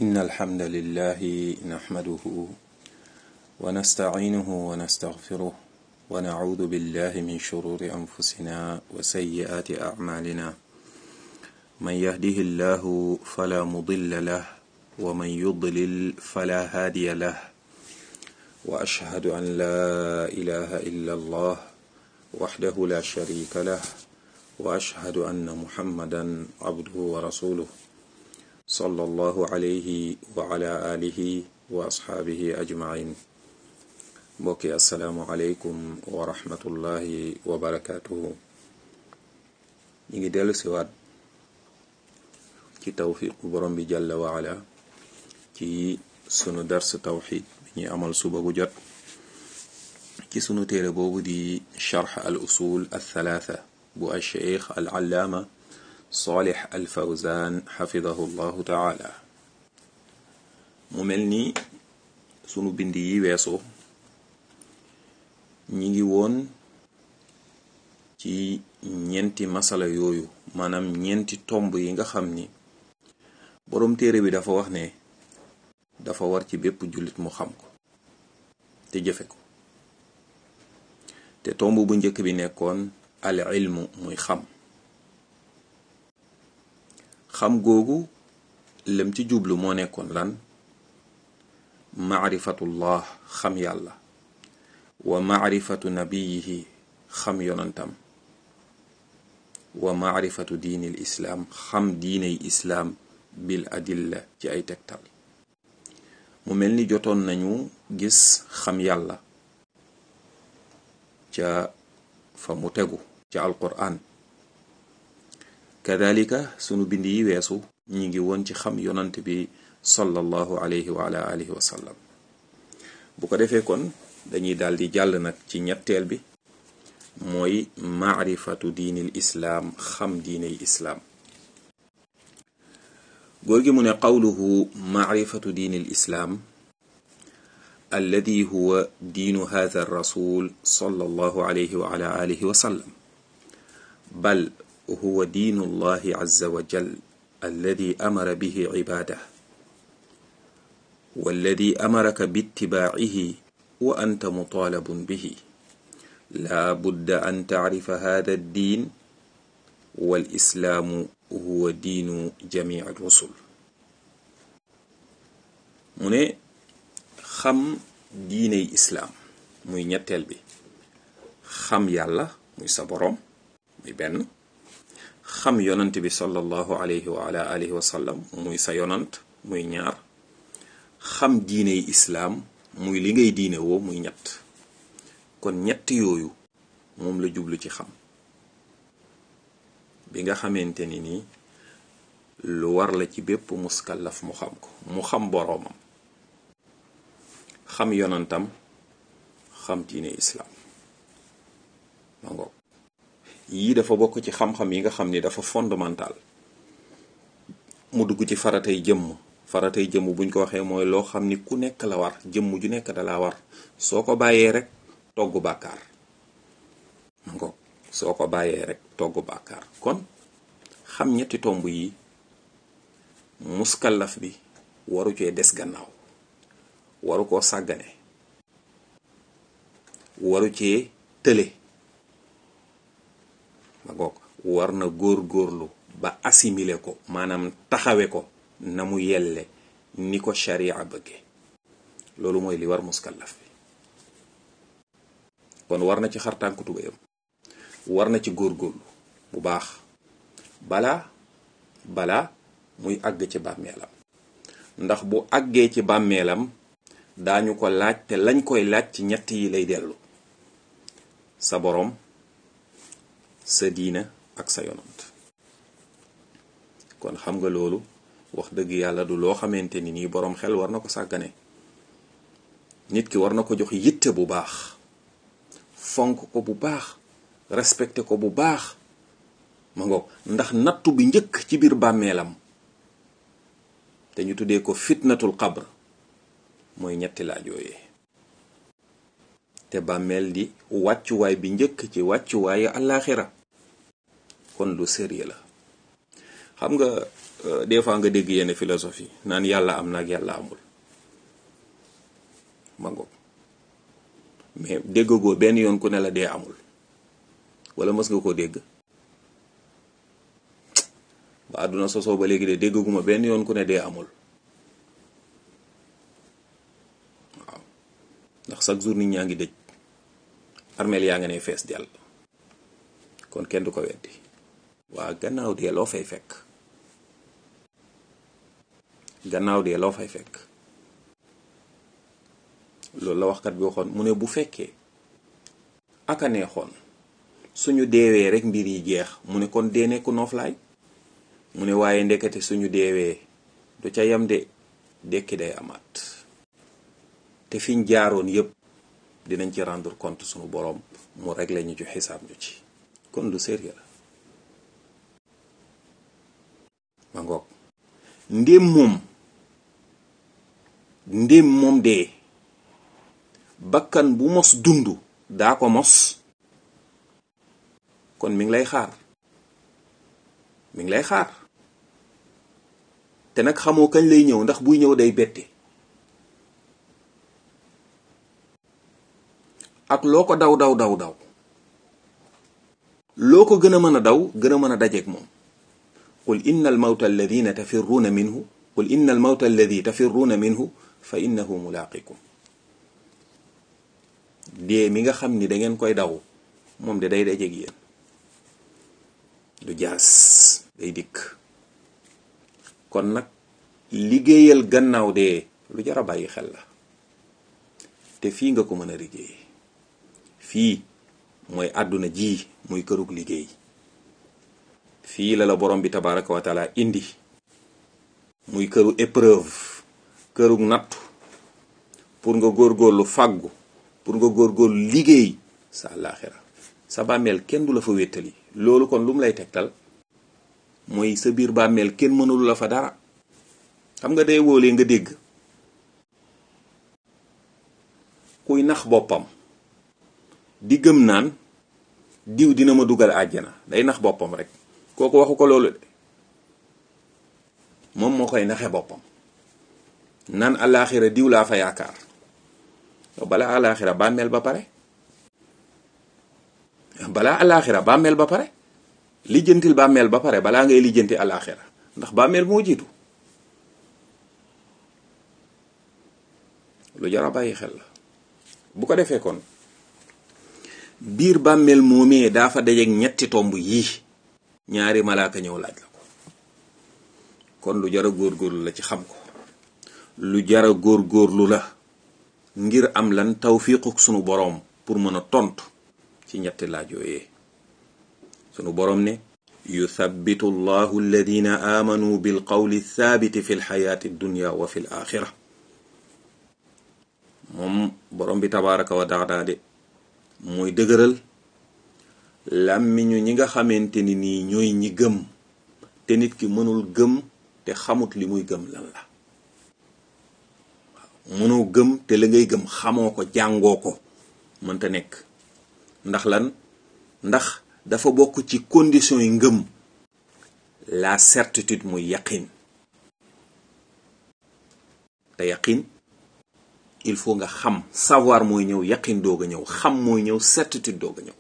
إن الحمد لله نحمده ونستعينه ونستغفره ونعوذ بالله من شرور أنفسنا وسيئات أعمالنا من يهده الله فلا مضل له ومن يضلل فلا هادي له وأشهد أن لا إله إلا الله وحده لا شريك له وأشهد أن محمدا عبده ورسوله صلى الله عليه وعلى آله وأصحابه أجمعين mbokki asalaamualeykum wa rahmatullahi wa barakaatuhu ñi ngi dellu siwaat ci tawfiqu borom bi jàlla waala ci sunu dars tawxid bi ñuy amal suba gu jot ci sunu téere boobu di charx al usul al thalaatha bu al cheikh al allaama salih al fawzan xafidahu llahu taala mu mel ni sunu bind yi weesu ñi ngi woon ci ñeenti masala yooyu maanaam ñeenti tomb yi nga xam ni boroom téere bi dafa wax ne dafa war ci bépp jullit mu xam ko te jëfe ko te tomb bu njëkk bi nekkoon al ilmu muy xam xam googu lem ci jublu moo nekkoon lan maarifatullah xam yàlla wa maarifatu nabiyihi xam yonantam wa maarifatu diinil islaam xam diiney islaam bil adilla ci ay tegtal mu mel ni jotoon nañu gis xam yàlla ca fa mu tegu ca alquraan kadalika sunu bind yi weesu ñi ngi woon ci xam yonant bi sallallahu alayhi wa ala alihi wa sallam bu ko defee kon dañuy daal di jàll nag ci ñetteel bi mooy maarifatu diinil islaam xam diiney islaam góor gi mu ne qawluhu maarifatu diinil islaam alladi huwa diinu hada rasul sallallahu alayhi wa ala alihi wa sallam bal huwa diinu allahi azza wa jal alladi amara bihi cibadah walladi amaraka bittibaacihi wa anta mutalabun bihi laa budda an tacrifa hada addiin wal islaamu huwa diinu jamici rusul mu ne xam diiney islaam muy ñetteel bi xam yàlla muy sa boroom muy benn xam yonant bi sallallahu alayhi wa ala alihi wa sallam muy sa yonant muy ñaar xam diiney islaam muy li ngay diine woo muy ñett kon ñett yooyu moom la jublu ci xam bi nga xamante ni nii lu war la ci bépp muskallaf mu xam ko mu xam boroomam xam yonantam xam diine islaam ma ngoog yii dafa bokk ci xam-xam yi nga xam ni dafa fondamental mu dugg ci faratay jëmm faratay jëmm buñ ko waxee mooy loo xam ni ku nekk la war jëmm ju nekk dala war soo ko bàyyee rek togg bàkkaar ma ngoog soo ko bàyyee rek togg bàkkaar kon xam ñetti tomb yi muskallaf bi waru cee des gannaaw waru koo sàggane waru cee tële ma ngoog war na góor-góorlu ba assimiler ko maanaam taxawe ko na mu yelle ni ko sharia bëgge loolu mooy li war muskallaf bi kon war na ci xartànku tubéyam war na ci góorgóorlu bu baax balaa balaa muy àgg ci bàmmeelam ndax bu àggee ci bàmmeelam daañu ko laaj te lañ koy laaj ci ñett yi lay dellu sa boroom sa diina ak sa yonant kon xam nga loolu wax dëgg yàlla du loo xamante ni nii boroom xel war na ko sàggane nit ki war na ko jox yitte bu baax fonk ko bu baax respecté ko bu baax ma ngoog ndax nattu bi njëkk ci biir bàmmeelam te ñu tuddee ko fitnatul qabr mooy ñetti laaj yooyee te bàmmeel di wàccuwaay bi njëkk ci wàccuwaayu àllaaxira kon lu sérieux la xam nga des fois nga dégg yenn philosophie naan yàlla am na ak yàlla amul ma ngoog mais déggagoo benn yoon ku ne la dee amul wala mës nga koo dégg ba àdduna sosoo ba léegi de déggaguma benn yoon ku ne dee amul waaw ndax chaque jour nit ñaa ngi dëj armeel yaa nga ne fees dell kon kenn du ko weddi waa gannaaw dee loo fay fekk gannaaw dee loo fay fekk loolu la waxkat bi waxoon mu ne bu fekkee aka neexoon suñu deewee rek mbir yi jeex mu ne kon dee nekku nooflaay mu ne waaye ndekete suñu deewee du ca yam de dekki day amaat te fiñ jaaroon yépp dinañ ci rendre compte suñu boroom mu régler ñu ci xisaab ñu ci kon lu sérieux la ma ngoog ndéem moom ndéem moom dee bakkan bu mos dund daa ko mos kon mi ngi lay xaar mi ngi lay xaar te nag xamoo kañ lay ñëw ndax buy ñëw day bette ak loo ko daw daw daw daw loo ko gën a mën a daw gën a mën a dajeek moom qul inna al mawta alladina tafirruuna minhu qul inna al mawta alladi tafirruuna minhu fa innahu mulaaqikum dee mi nga xam ni dangeen koy daw moom de day dajeek yéen du jaas day dikk kon nag liggéeyal gannaaw dee lu jar a bàyyi xel la te fii nga ko mën a liggéey fii mooy àdduna ji muy kërug liggéey fii la la borom bi tabaraka wa taala indi muy këru épreuve kërug nattu pour nga góorgóorlu fàggu pour nga góorgóorlu liggéey sa àllaaxira sa bàmmeel kenn du la fa wéttali loolu kon lu mu lay tegtal mooy sa biir bàmmeel kenn mënulu la fa dara xam nga day wóolee nga dégg kuy nax boppam di gëm naan diw dina ma dugal àjjana day nax boppam rek kooku waxu ko loolu de moom moo koy naxe boppam naan alaaxira diw laa fa yaakaar balaa alaaxira bàmmeel ba pare balaa alaaxira bàmmeel ba pare lijjantil bàmmeel ba pare balaa ngay lijjanti alaaxira ndax bàmmeel moo jiitu lu jar a bàyyi xel la bu ko defee kon biir bàmmeel moomee daa fa dajeek ñetti tomb yii ñaari malaaka ñëw laaj la ko kon lu jar a góorgóorlu la ci xam ko lu jar a góorgóorlu la ngir am lan tawfiiquk sunu boroom pour mën a tontu ci ñetti laaj yooyee sunu boroom ne yuthabbitu allahu alladina aamanu bil qawli thaabiti fi lxayaati dunya wa fi l axira moom boroom bi tabaraka wa taala de mooy dëgëral làmmiñu ñi nga xamante ni nii ñooy ñi gëm te nit ki mënul gëm te xamut li muy gëm lan la waaw mënoo gëm te la ngay gëm xamoo ko jàngoo ko mënta nekk ndax lan ndax dafa bokk ci condition yi ngëm la certitude muy yaqin te yaqin il faut nga xam savoir mooy ñëw yaqin doog a ñëw xam mooy ñëw certitude doog a ñëw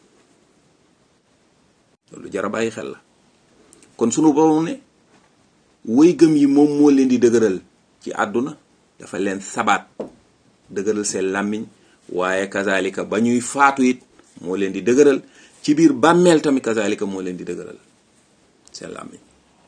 loolu jar a bàyyi xel la kon sunu borom ne woy gëm yi moom moo leen di dëgëral ci àdduna dafa leen sabaat dëgëral seen làmmiñ waaye kazalika ba ñuy faatu it moo leen di dëgëral ci biir bàmmeel tamit kazalika moo leen di dëgëral seen làmmiñ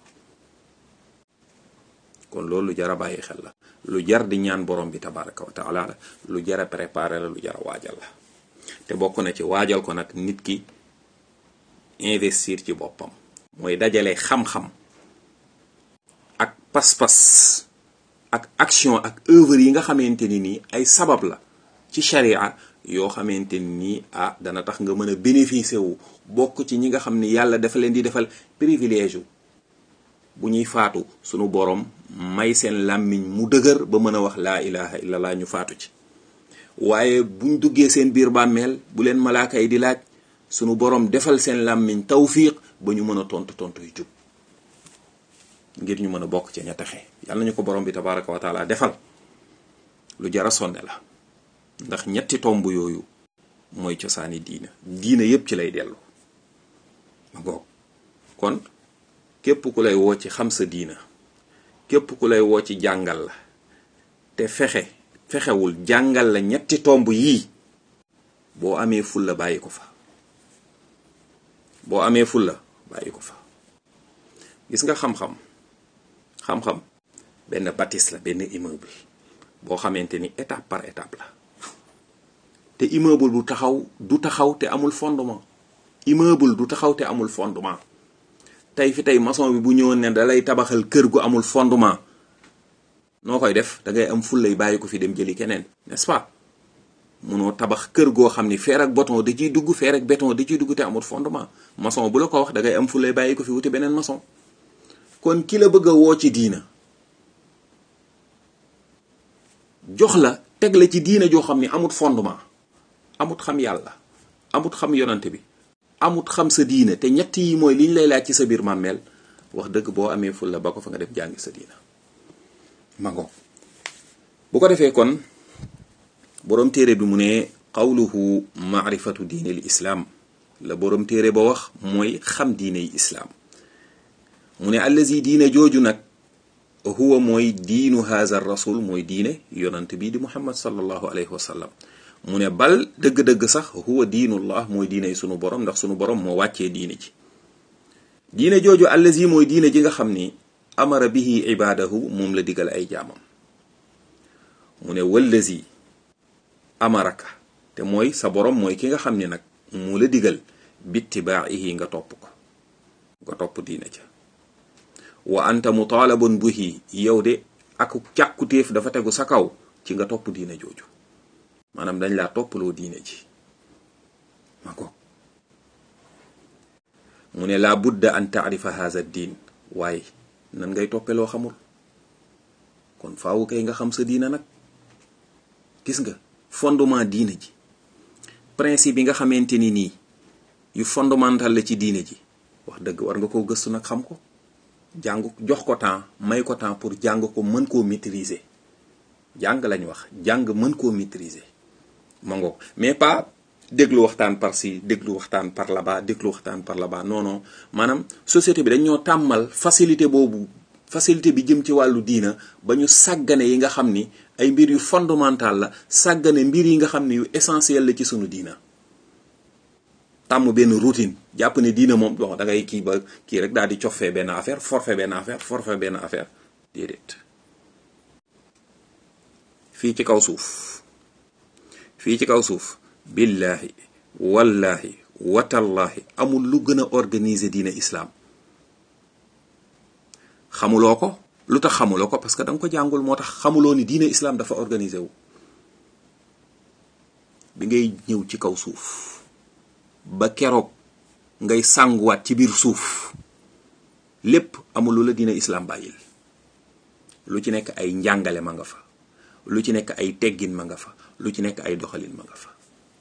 kon loolu lu jar a bàyyi xel la lu jar di ñaan borom bi tabaraka wa taala la lu jar a préparer la lu jar a waajal la te bokk na ci waajal ko nag nit ki investir ci boppam mooy dajale xam-xam ak pas-pas ak action ak œuvre yi nga xamante ni nii ay sabab la ci sharia yoo xamante ni nii ah dana tax nga mën a bénéficier wu bokk ci ñi nga xam ni yàlla dafa leen di defal privilège wu bu ñuy faatu sunu borom may seen làmmiñ mu dëgër ba mën a wax laa ilaha illallah ñu faatu ci waaye buñ duggee seen biir bàmmeel bu leen malaaka yi di laaj sunu borom defal seen làmmiñ tawfiq ba ñu mën a tontu tontu yu jub ngir ñu mën a bokk ca ña texe yàlla nañu ko borom bi tabaraka wa taala defal lu jara sonne la ndax ñetti tomb yooyu mooy cosaani diina diina yépp ci lay dellu ma ngoog kon képp ku lay woo ci xam sa diina képp ku lay woo ci jàngal la te fexe fexewul jàngal la ñetti tomb yii boo amee fulla bàyyi ko fa boo amee fulla bàyyi ko fa gis nga xam-xam xam-xam benn bâtisse la benn immeuble boo xamante ni étape par étape la te immeuble bu taxaw du taxaw te amul fondement immeuble du taxaw te amul fondement tey fi tey maçon bi bu ñëwoon ne dalay tabaxal kër gu amul fondement noo koy def da ngay am fullay bàyyi ko fi dem jëli keneen n'est-ce pas munoo tabax kër goo xam ni fer ak béton da ciy dugg fer ak béton da ciy dugg te amul fondement maçon bu la ko wax da ngay am fullay bàyyi ko fi wuti beneen maçon kon ki la bëgg a woo ci diina jox la teg la ci diina joo xam ni amut fondement amut xam yàlla amut xam yonante bi amut xam sa diina te ñett yi mooy liñ lay laaj ci sa biir màmmeel wax dëgg boo amee ful la ba ko fa nga dem jàngi sa diina mango bu ko defee kon boroom téere bi mu ne qawluhu maarifatu diine l islaam la boroom téere ba wax mooy xam diine yi islaam mu ne allazi diine jooju nag huwa mooy diinu haza rasul mooy diine yonant bii di muhammad sallallahu alayhi wa sallam mu ne bal dëgg-dëgg sax huwa diinullah mooy diine sunu borom ndax sunu borom moo wàccee diine ji diine jooju allazi mooy diine ji nga xam ni amara bihi ibaadahu moom la digal ay jaamam mu ne wallazi amaraka te mooy sa borom mooy ki nga xam ni nag mu la digal bittibaa'ihi nga topp ko nga topp diine ja wa anta mutaalabun bihi yow de ak càkkutéef dafa tegu sa kaw ci nga topp diine jooju maanaam dañ laa toppaloo diine ji ma ko mu ne laa budda an taarifa haza diin waaye nan ngay toppeloo xamul kon faawu kay nga xam sa diina nag gis nga fondement diine ji principe yi nga xamante ni nii yu fondamental la ci diine ji wax dëgg war nga koo gëstu nag xam ko jàng jox ko temps may ko temps pour jàng ko mën koo maîtriser jàng lañ wax jàng mën koo maîtriser ma ngoog mais pas déglu waxtaan par ci déglu waxtaan par là-bas déglu waxtaan par là-bas non non maanaam société bi dañ ñoo tàmmal facilité boobu facilité bi jëm ci wàllu diina ba ñu sàggane yi nga xam ni ay mbir yu fondamental la sàggane mbir yi nga xam ni yu essentiel la ci sunu diina tàmm benn routine jàpp ne diina moom bon da ngay kii ba kii rek daal di cofee benn affaire forfait benn affaire forfait benn affaire déedéet fii ci kaw suuf fii ci kaw suuf billahi wallahi watallahi amul lu gën a organiser diine islaam xamuloo ko lu tax xamuloo ko parce que da nga ko jàngul moo tax xamuloo ni diine islaam dafa organiser wu bi ngay ñëw ci kaw suuf ba keroog ngay sànguwaat ci biir suuf lépp amul lu la diine islaam bàyyil lu ci nekk ay njàngale ma nga fa lu ci nekk ay teggin ma nga fa lu ci nekk ay doxalin ma nga fa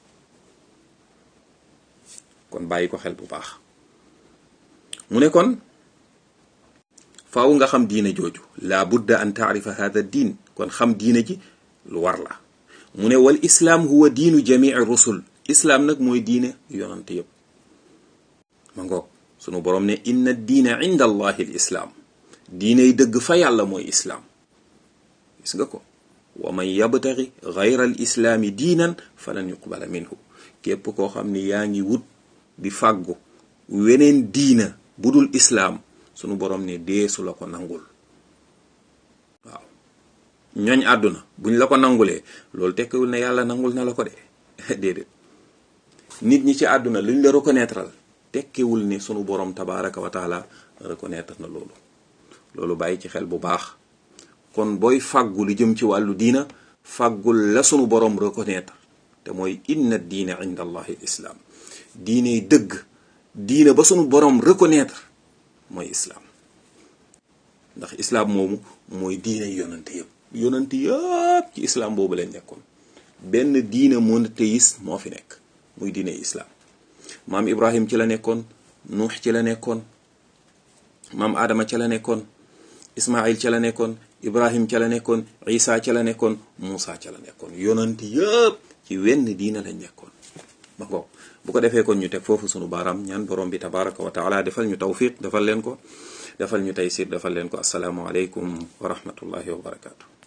kon bàyyi ko xel bu baax mu ne kon faaw nga xam diine jooju laa budda an taarifa hada diin kon xam diine ji lu war la mu ne wal islaam huwa diinu jamii rusul islaam nag mooy diine yonante yépp ma ngoog sunu boroom ne inna diina inda allahi l islaam diiney dëgg fa yàlla mooy islaam gis nga ko wa man yabtagi gayra al islaami diinan falan yuqbala minhu képp koo xam ni yaa ngi wut di fàggu weneen diina budul islaam sunu boroom ne deesu la ko nangul waaw ñooñ àdduna buñ la ko nangulee loolu tekkiwul ne yàlla nangul na la ko de déedéet nit ñi ci àdduna luñ la reconnaître tekkiwul ne sunu boroom tabaraka wa taala reconnaître na loolu loolu bàyyi ci xel bu baax kon booy fàggu lu jëm ci wàllu diina fàggul la sunu boroom reconnaître te mooy inna diina inda allahi islaam diine dëgg diina ba sunu boroom reconnaître mooy islaam ndax islaam moomu mooy diine yonante yëpp yonante yëpp ci islaam boobu lañ nekkoon benn diine monothéiste moo fi nekk muy diine islaam maam ibrahim ci la nekkoon nuux ci la nekkoon maam aadama ci la nekkoon ismail ca la nekkoon ibrahim ca la nekkoon isa ca la nekkoon muusa ca la nekkoon yonant yëpp ci wenn diina lañ nekkoon ba ngoog bu ko defee kon ñu teg foofu sunu baaraam ñaan borom bi tabaraka wa taala defal ñu tawfiq defal leen ko defal ñu taysir defal leen ko asalaamu aleykum wa rahmatullahi wa barakaatu